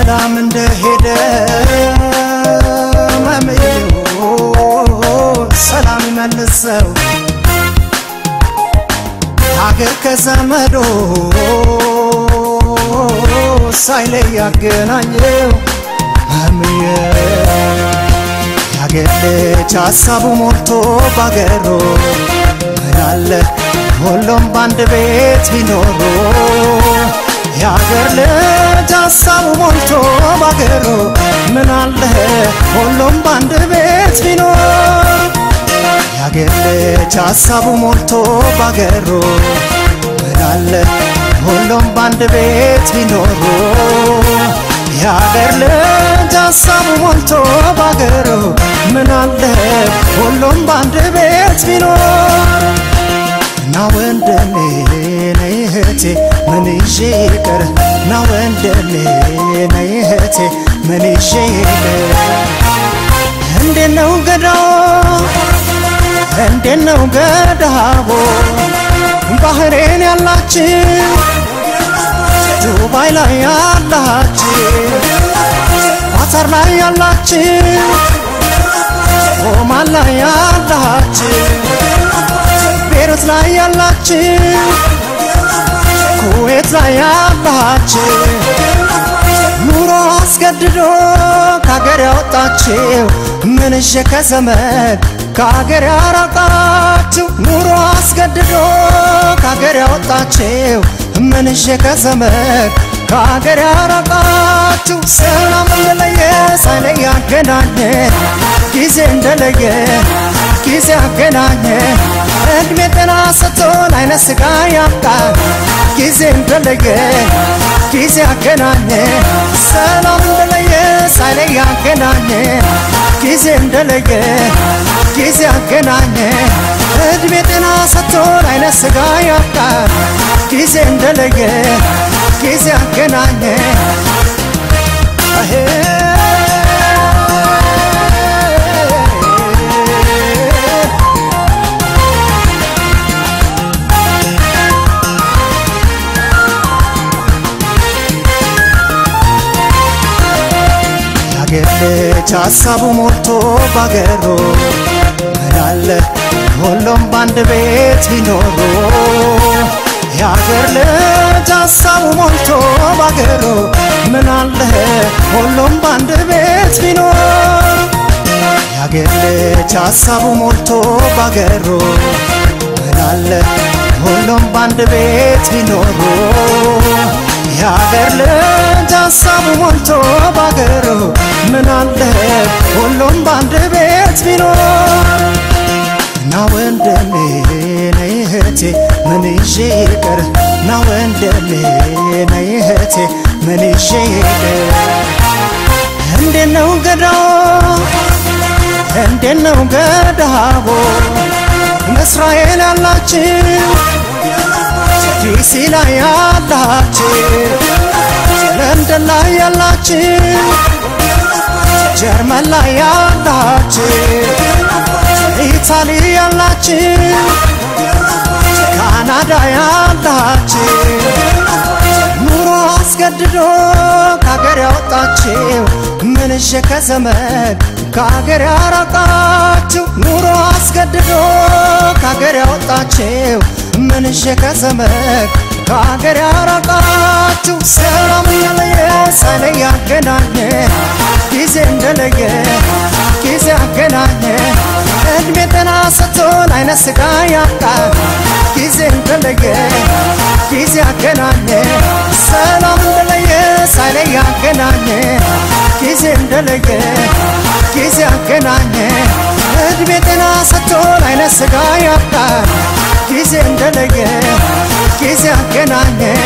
ሰላም እንደሄደ መምዩ ሰላም ይመልሰው ሀገር ከዘመዶ ሳይለይ ያገናኘው መምየ የሀገር ልጅ ሀሳቡ ሞልቶ ባገሮ ምናለ ሁሉም በአንድ ቤት ቢኖሩ የአገር ልጅ ሀሳቡ ሞልቶ ባገሩ ምን አለ ሁሉም በአንድ ቤት ቢኖር የአገር ልጅ ሀሳቡ ሞልቶ ባገሩ ምን አለ ሁሉም በአንድ ቤት ቢኖሩ የአገር ልጅ ሀሳቡ ሞልቶ ባገሩ ምን አለ ሁሉም በአንድ ቤት ቢኖር ና ወንድሜ ነይ እህቴ ምን ይዤ ይቅር ና ወንድሜ ነይ እህቴ ምን ይዤ ይቅር እንዴት ነው ገዳው እንዴት ነው ገዳቦ ባህሬን ያላችሁ ዱባይ ላይ ያላችሁ ኳታር ላይ ያላችሁ ኦማን ላይ ያላችሁ ቤሩት ላይ ያላችሁ ኩዌት ላይ ያላችሁ ኑሮ አስገድዶ ከሀገር ያወጣችሁ ምንሽ ከዘመድ ከሀገር ያራቃችሁ ኑሮ አስገድዶ ከሀገር ያወጣችሁ ምንሽ ከዘመድ ከሀገር ያራቃችሁ ሰላም እንደለየ ሳይለይ ያገናኘ ጊዜ እንደለየ ጊዜ ያገናኘ እድሜ ጤና ሰጥቶን አይነ ስጋ ያብቃን ጊዜ እንደለየ ጊዜ ያገናኘ ሰላም እንደለየ ሳይለይ ያገናኘ ጊዜ እንደለየ ጊዜ ያገናኘ እድሜ ጤና ሰጥቶን አይነ ስጋ ያብቃን ጊዜ እንደለየ ጊዜ ያገናኘ የአገር ልጅ ሀሳቡ ሞልቶ ባገሩ ምናለ ሁሉም በአንድ ቤት ቢኖሩ የአገር ልጅ ሀሳቡ ሞልቶ ባገሩ ምናለ ሁሉም በአንድ ቤት ቢኖር የአገር ልጅ ሀሳቡ ሞልቶ ባገሩ ምናለ ሁሉም በአንድ ቤት ቢኖሩ የአገር ልጅ ሀሳቡ ሞልቶ ባገሩ ምን አለ ሁሉም በአንድ ቤት ቢኖር ና ወንድሜ ነይ እህቴ ምን ይዤ ይቅር ና ወንድሜ ነይ እህቴ ምን ይዤ ይቅር እንዴት ነው ገዳው እንዴት ነው ገዳቦ እስራኤል ያላችሁ ዲሲ ላይ ያላችሁ ለንደን ላይ ያላችሁ ጀርመን ላይ ያላችሁ ኢታሊ ያላችሁ ካናዳ ያላችሁ ኑሮ አስገድዶ ከሀገር ያወጣችሁ ምንሽ ከዘመድ ከሀገር ያራቃችሁ ኑሮ አስገድዶ ከሀገር ያወጣችሁ ምንሽ ከዘመድ ከሀገር ያራቃችሁ ሰላም እንደለየ ሳይለይ ያገናኘ ጊዜ እንደለየ ጊዜ ያገናኘ እድሜ ጤና ሰጥቶን አይነ ስጋ ያብቃን ጊዜ እንደለየ ጊዜ ያገናኘ ሰላም እንደለየ ሳይለይ ያገናኘ ጊዜ እንደለየ ጊዜ ያገናኘ እድሜ ጤና ሰጥቶን አይነ ስጋ ያብቃን ጊዜ እንደለየ ጊዜ ያገናኘ